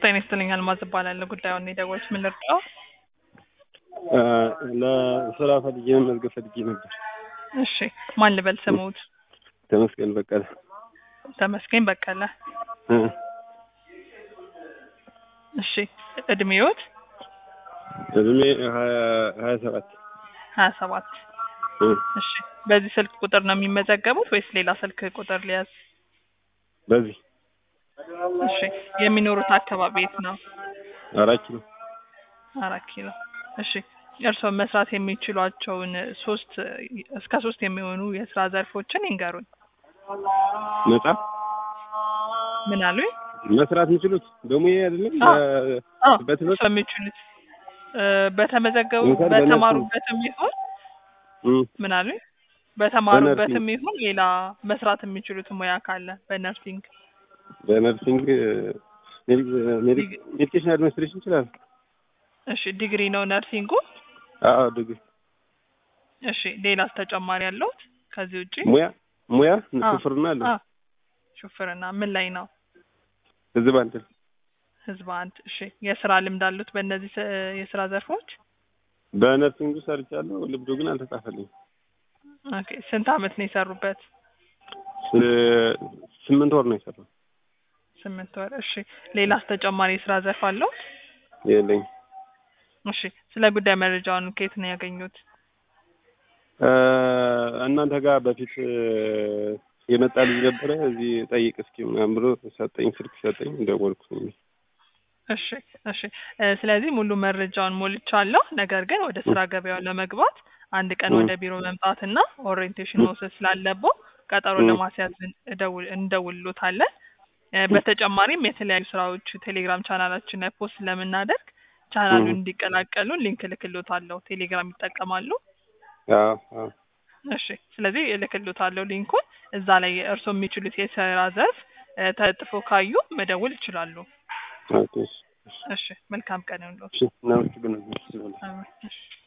ጤና ይስጥልኝ አልማዝ እባላለሁ። ጉዳዩን የደወሉት ምን ልርዳው? እ ለስራ ፈልጌ መመዝገብ ፈልጌ ነበር። እሺ ማን ልበል ስሙት? ተመስገን በቀለ ተመስገን በቀለ። እ እሺ እድሜዎት? እድሜ ሀያ ሀያ ሰባት ሀያ ሰባት እ እሺ በዚህ ስልክ ቁጥር ነው የሚመዘገቡት ወይስ ሌላ ስልክ ቁጥር ሊያዝ? በዚህ እሺ የሚኖሩት አካባቢ የት ነው? አራት ኪሎ አራት ኪሎ። እሺ እርስዎ መስራት የሚችሏቸውን ሶስት እስከ ሶስት የሚሆኑ የስራ ዘርፎችን ይንገሩኝ። ነጻ ምን አሉኝ? መስራት የሚችሉት በሙያ አይደለም አዎ። በ- አዎ በትምህርት እርስዎ የሚችሉት እ በተመዘገቡ ለምሳሌ በነርሲንግ። በተማሩበትም ይሁን እ ምን አሉኝ? በተማሩበትም በነርሲንግ። ይሁን ሌላ መስራት የሚችሉት ሙያ ካለ በነርሲንግ በነርሲንግ ሜዲኬሽን አድሚኒስትሬሽን ይችላል። እሺ ዲግሪ ነው ነርሲንጉ። አዎ ድግሪ እሺ ሌላስ ተጨማሪ ያለውት ከዚህ ውጪ? ሙያ ሙያ አዎ። ሹፍርና አለ አዎ ሹፍርና ምን ላይ ነው? ህዝብ አንድ ህዝብ አንድ። እሺ የስራ ልምድ አሉት በእነዚህ ስ- የስራ ዘርፎች? በነርሲንግ ሰርቻለሁ። ልምዱ ግን አልተጻፈልኝም። ኦኬ ስንት አመት ነው የሰሩበት? ስ- ስምንት ወር ነው የሰራው። ስምንት ወር። እሺ ሌላስ ተጨማሪ የስራ ዘርፍ አለው? የለኝ እሺ ስለ ጉዳይ መረጃውን ከየት ነው ያገኙት? እ እናንተ ጋር በፊት እ የመጣ ልጅ ነበረ እዚህ ጠይቅ እስኪ ምናምን ብሎ ሰጠኝ፣ ስልክ ሰጠኝ፣ ደወልኩ። እሺ እሺ እ ስለዚህ ሙሉ መረጃውን ሞልቻለሁ። ነገር ግን ወደ ስራ ገበያው ለመግባት አንድ ቀን እ ወደ ቢሮ መምጣትና ኦሪየንቴሽን መውሰድ ስላለበው ቀጠሮ እ ለማስያዝ እንደውል እንደውልሎታለን። እ በተጨማሪም የተለያዩ ስራዎች ቴሌግራም ቻናላችን ላይ ፖስት ስለምናደርግ ቻናሉን እ እንዲቀላቀሉ ሊንክ እልክልዎታለሁ። ቴሌግራም ይጠቀማሉ? አዎ አዎ እሺ ስለዚህ እልክልዎታለሁ ሊንኩን። እዛ ላይ እርስዎ የሚችሉት የስራ ዘርፍ እ ተለጥፎ ካዩ መደወል ይችላሉ። ኦኬ እሺ እሺ መልካም ቀን ይሁንልዎት። እሺ እናመሰግናለን። አሜን። እሺ